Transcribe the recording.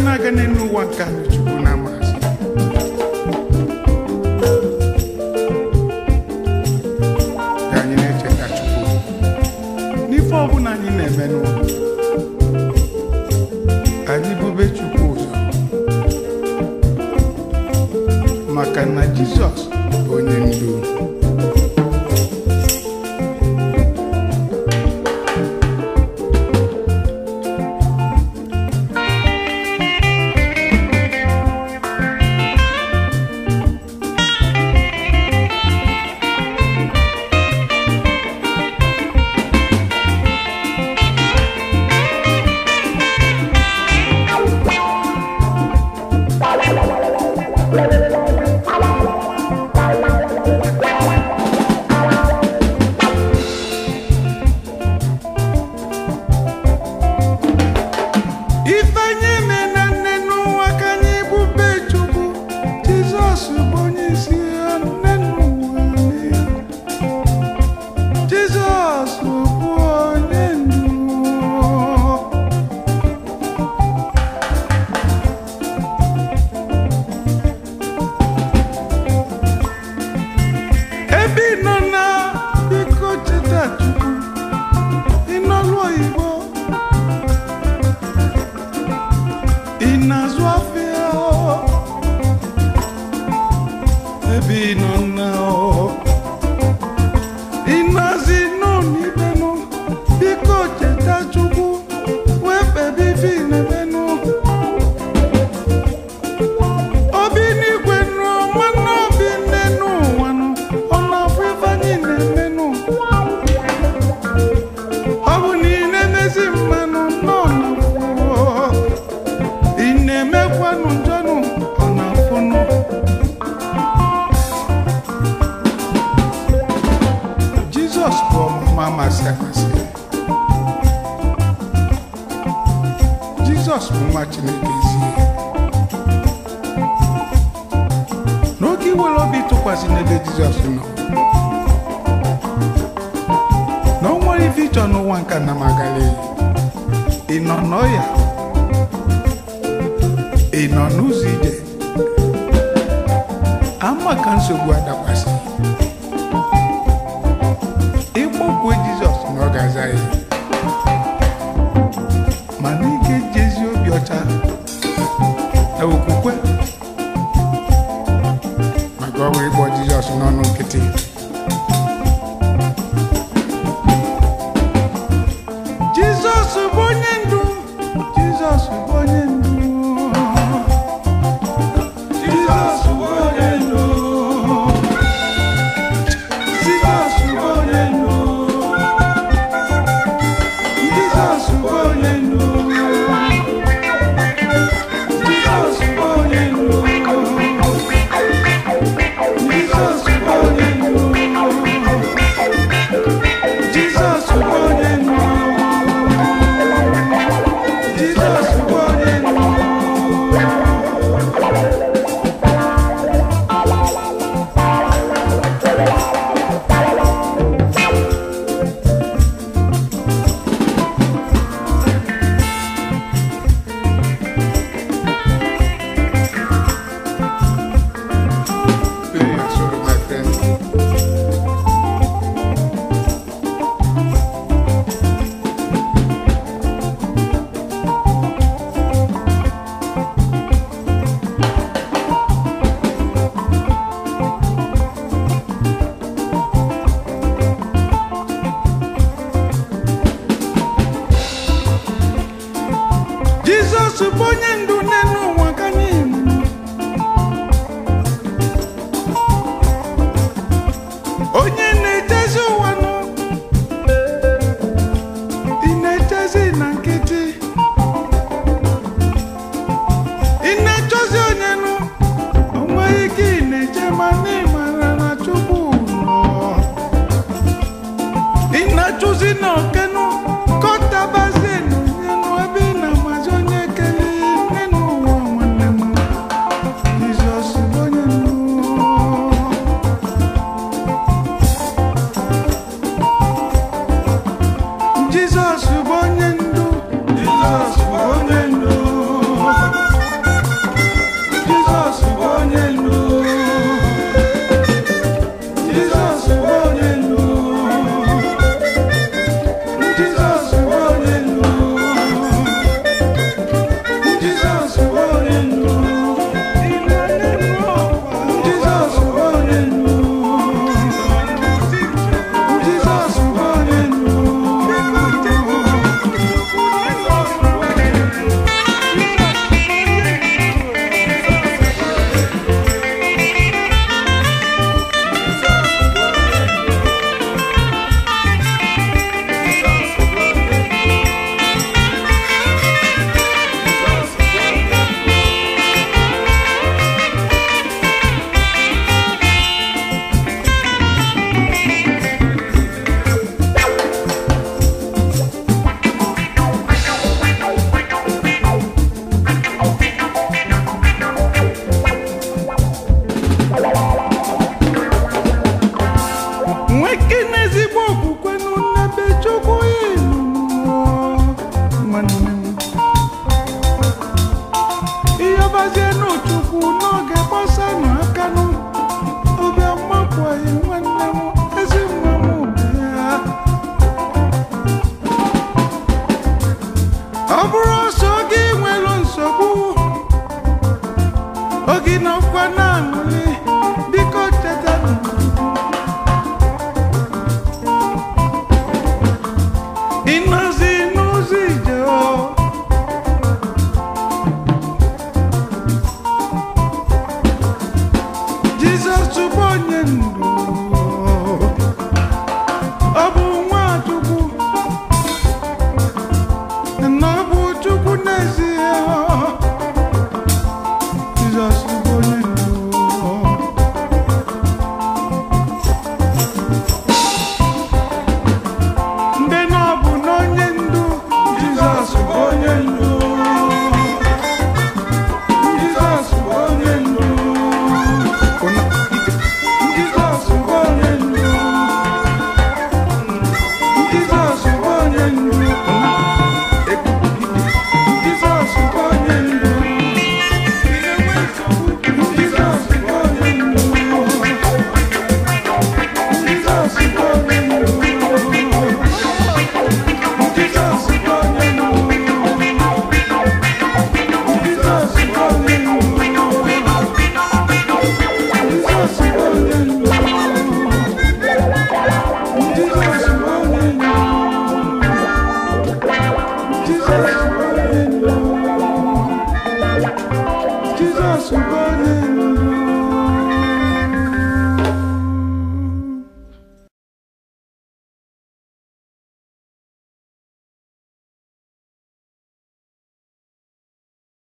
na-aga n'elu ụwa nke anyị chukwu na amasị ka anyị na-echeta chukwu n'ife ọbụla anyị na-eme n'ụwa anyị bube chukwu ụzọ maka na jizọs bụ onye ndu ife anyị eme na nne n'ụwa ka anyị bube chukwu jizọs bụ onye isi ya nne n'ụwa niile. jizọs bụ onye ndu ebe ị nọ na biko cheta chukwu ị n'ọlụ oyibo ị na-azụ afịa ebe ị nọ na ị nọzi n'onibenụ biko cheta chukwu wee kpebe ife ị na-emenụ obi n'igwe nụ nwanne obi nne n'ụwa nụ ọ na-afụ ife anyị na-emenụ ọ bụ na ị na-emezi mmanụ nọ na ị na-emekwanụ njọnụ ọ na-afụnụ jizọs bụ ọmụma amasị amasị jizọs bụ nwa chineke ezie n'oge iwere obi tụkwasị n'ebe jizọs nọ na o nwere ife ịchọ n'ụwa nke na magala ị nọ n'ọya ị nọ n'ụzọ ije ama ka nsogbu adakwasị ịkpọkwue jizọs na ọ ga-aza ya mana ị ga-eji ezi obi ọcha na okwukwe maka ọ bụ ịkpọ jizọs n'ọnụ nkịtị jizọs bụ onye ndu jizọs bụ onye ndu jizọs bụ onye ndu jizọs bụ onye ndu jizọs bụ onye ndu jizọs bụ onye ndu jizọs bụ onye ndu jizọs bụ onye ndu jizọs bụ onye ndu Play your solo, my friend. Jizọs bụ onye ndu n'elu ụwa ka anyị nọ. onye na-echezi ụwa nụ ị na-echezi na nkịtị ị na-echọzi onye nụ o nweghị ike ị na-eche mana ị mara na chukwu nọ ị na-achụzi na okenụ kọtabazie na onye nụ ebe ị na-amazi onye kele nne n'ụwa nwanne m Jizọs bụ onye ndu Jizọs bụ onye ndu Jizọs bụ onye ndu bụ onye ndu ọ bụ Nwachukwu na ọ bụ Chukwu n'ezie Jizọs bụ onye ndu ndị na ọ bụ n'onye ndu Jizọs bụ onye ndu Jizọs bụ onye ndu Ụna ike. Jizọs bụ onye ndu Jizọs bụ onye ndu Ụna eku ike. Jizọs bụ onye ndu Jizọs bụ onye ndu Jizọs bụ onye ndu Jesus is calling you. Jesus is calling you. Jesus is calling you. Jesus is calling you. Jesus is calling you. Jesus is calling you.